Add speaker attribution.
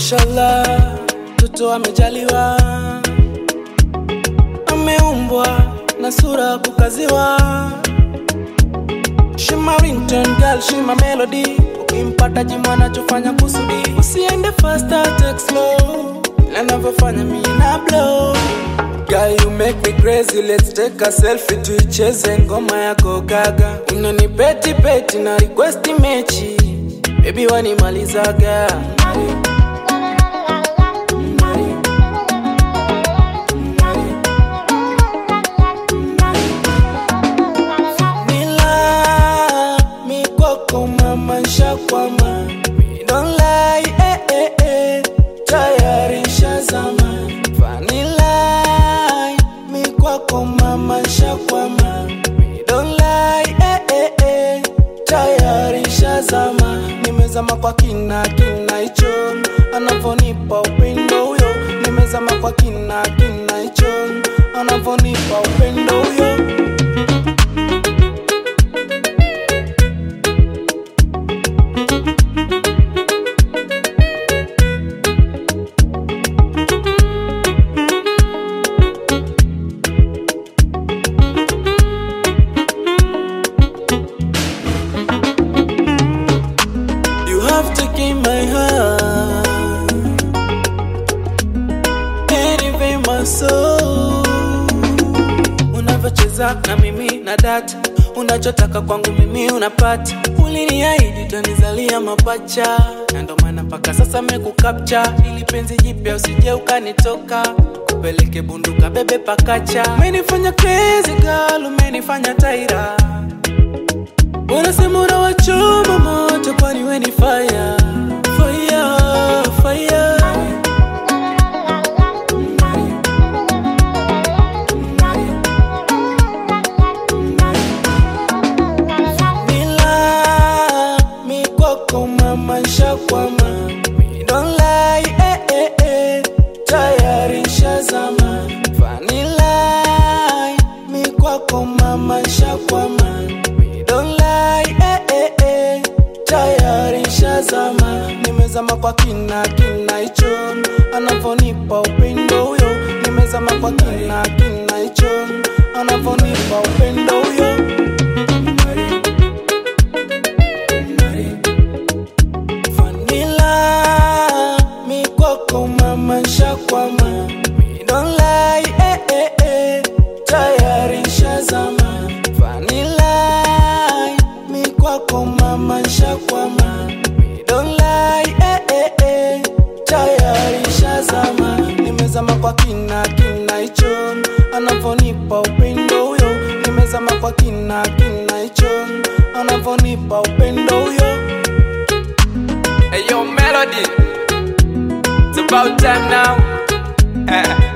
Speaker 1: Mashallah, mtoto amejaliwa, ameumbwa na sura kukaziwa. She my ringtone girl, she my melody. Ukimpata jimu anachofanya kusudi, usiende faster, take slow, ila anavyofanya mi na blow. Girl, you make me crazy, let's take a selfie tuicheze ngoma yako gaga. Unanipeti peti na request mechi, baby wanimalizaga. Nila mikoko mama shakwama Me don't lie eh eh eh tayari shazama Vanilla mikwako mama shakwama Me don't lie eh eh eh tayari shazama Nimezama kwa kina kina hicho anavonipa upendo huyo Nimezama kwa kina kina hicho anavonipa upendo huyo You have taken my heart and even my soul. Unavyocheza na mimi na data, unachotaka kwangu mimi unapata. Uliniahidi utanizalia mapacha, na ndo maana mpaka sasa mekukapcha, ili penzi jipya usije ukanitoka kupeleke bunduka bebe pakacha. Umenifanya crazy girl, umenifanya taira Unasema unawachoma moto kwani we ni fire Fire, fire Nila mikoko mama shakwama Me don't lie eh eh eh tayari shazama Vanilla mikwako mama shakwama Me don't lie eh eh eh tayari shazama Nimezama kwa kina kina hicho anavonipa upendo huyo Nimezama kwa kina kina hicho anavonipa upendo huyo Vanilla mikoko mama shakwama Me don't lie eh eh eh tayari shazama Vanilla mikwako mama shakwama Me don't lie eh eh eh tayari shazama Nimezama kwa kina kina hicho anavonipa upendo huyo Nimezama kwa kina kina hicho anavonipa upendo huyo
Speaker 2: Hey yo, Melody. It's about time now.